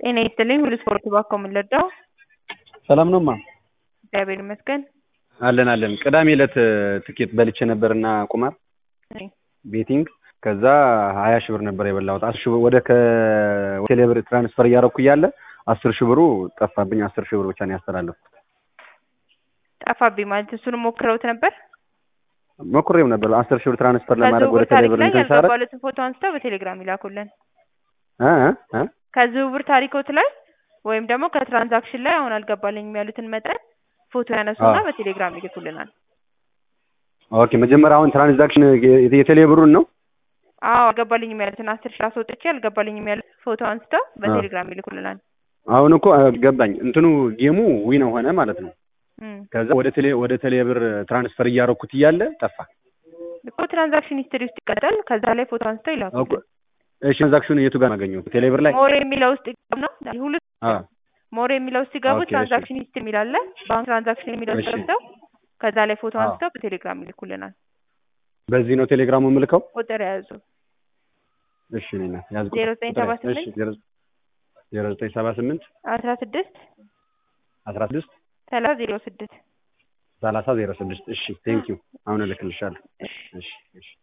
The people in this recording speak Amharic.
ጤና ይስጥልኝ ሁሉ ስፖርት ባኮ የምንለዳው ሰላም ነው ማ እግዚአብሔር ይመስገን። አለን አለን። ቅዳሜ ዕለት ትኬት በልቼ ነበርና ቁማር ቤቲንግ ከዛ ሀያ ሺህ ብር ነበር የበላሁት። አስር ሺህ ብር ወደ ከቴሌ ብር ትራንስፈር እያደረኩ እያለ አስር ሺህ ብሩ ጠፋብኝ። አስር ሺህ ብር ብቻ ነው ያስተላለፍኩት። ጠፋብኝ ማለት እሱንም ሞክረውት ነበር። ሞክሬው ነበር አስር ሺህ ብር ትራንስፈር ለማድረግ ወደ ከዝውውር ቴሌ ታሪክ ብር ላይ እንትን ሳረግ ያልገባሉትን ፎቶ አንስተው በቴሌግራም ይላኩልን። እ እ እ ከዝውውር ታሪኮት ላይ ወይም ደግሞ ከትራንዛክሽን ላይ አሁን አልገባልኝም ያሉትን መጠን ፎቶ ያነሱና አዎ። በቴሌግራም ይልኩልናል። ኦኬ መጀመሪያ አሁን ትራንዛክሽን የ- የቴሌ ብሩን ነው አዎ አልገባልኝም ያሉትን አስር ሺህ አስወጥቼ አልገባልኝም ያሉት ፎቶ አንስተው በቴሌግራም ይልኩልናል። አሁን እኮ አ፣ ገባኝ እንትኑ ጌሙ ዊን ሆነ ማለት ነው። እም። ከዛ ወደ ቴሌ ወደ ቴሌ ብር ትራንስፈር እያደረኩት እያለ ጠፋ። እኮ ትራንዛክሽን ሂስትሪ ውስጥ ይቀጣል። ከዛ ላይ ፎቶ አንስተው ኦኬ ይላኩልን። እሺ ትራንዛክሽኑ የቱ ጋር ማገኘው? ቴሌ ብር ላይ ሞር የሚለው ውስጥ ይገቡ ነው ሁሉ አ ሞር የሚለው ውስጥ ሲገቡ ኦኬ፣ እሺ። ትራንዛክሽን ሂስትሪ የሚላለ ባንክ ትራንዛክሽን የሚለው ውስጥ እሺ። ገብተው ከዛ ላይ ፎቶ አዎ። አንስተው በቴሌግራም ይልኩልናል። በዚህ ነው ቴሌግራሙ የምልከው። ቁጥር የያዙ እሺ እኔ ነኝ ያዝ ዜሮ ዘጠኝ ሰባ ስምንት ዜሮ ዘጠኝ ሰባ ስምንት አስራ ስድስት አስራ ስድስት ሰላሳ ዜሮ ስድስት ሰላሳ ዜሮ ስድስት እሺ ቴንኪው አሁን እልክልሻለሁ። እሺ እሺ